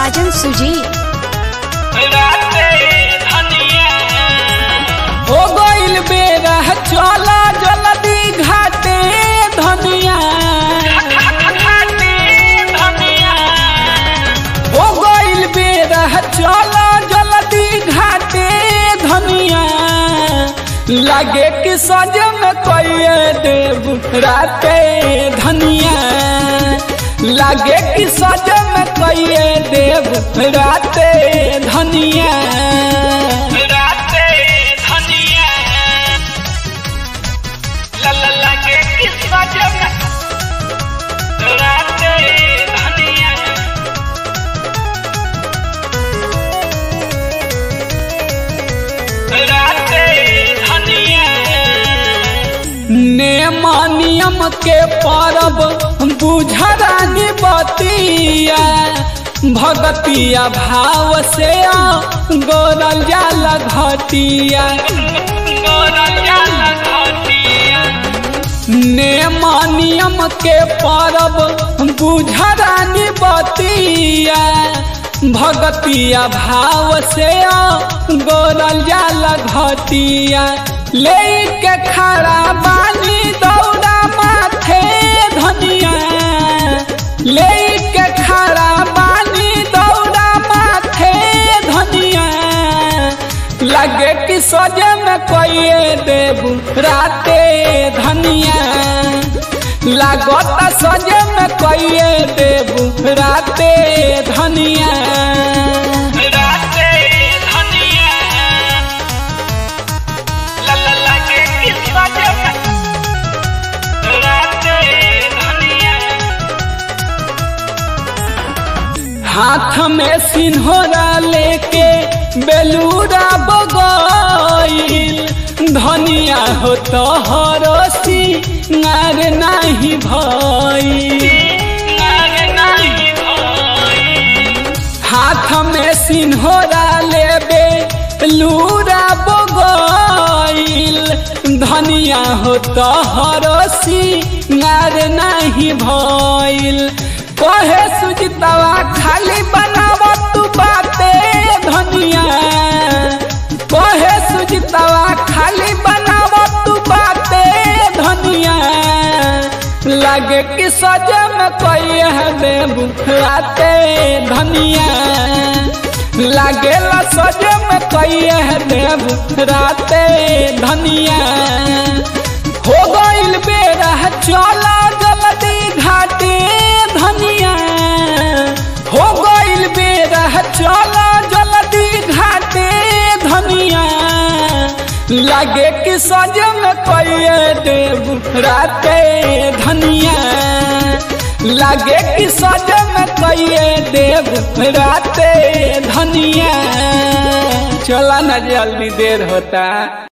साजन सुजीत हो गइल बेरा चला जल्दी घाटे धनिया हो गइल बेरा चला जल्दी घाटे धनिया लागे कि सजन कइए देव राते धनिया लागे कि सजन कइए देव राते धनिया नेम नियम के परब बुझरानी बतिया भगतिया भाव से गोरल जाल घटिया नेम नियम के परब बुझरानी बतिया भगतिया भाव से गोरल जाल घटिया ले के खड़ा बानी दौड़ा माथे धनिया ले के खड़ा बानी दौड़ा माथे धनिया लगे कि सजे में कोई देव राते धनिया लागत सजे में कोई देव राते धनिया हाथ में सिन्होरा लेके बेलूरा बगैल धनिया हो तो हरसी नार नहीं भई हाथ में सिन्होरा लेबे लूरा बगैल धनिया हो तो हरसी नार नहीं भइल कहे सुजितवा खाली बनाव तू बाते धनिया कहे सुजितवा खाली बनाव तू बाते धनिया लगे कि सजे में कोई है बेबुखराते धनिया लगे ला सजे में कोई है बेबुखराते धनिया हो गइल बेरा चला जल्दी घाटे धनिया हो गइल बेरा चला जल्दी घाटे धनिया लागे कि सजन कइए देव राते धनिया लागे कि सजन कइए देव राते धनिया चला ना जल्दी देर होता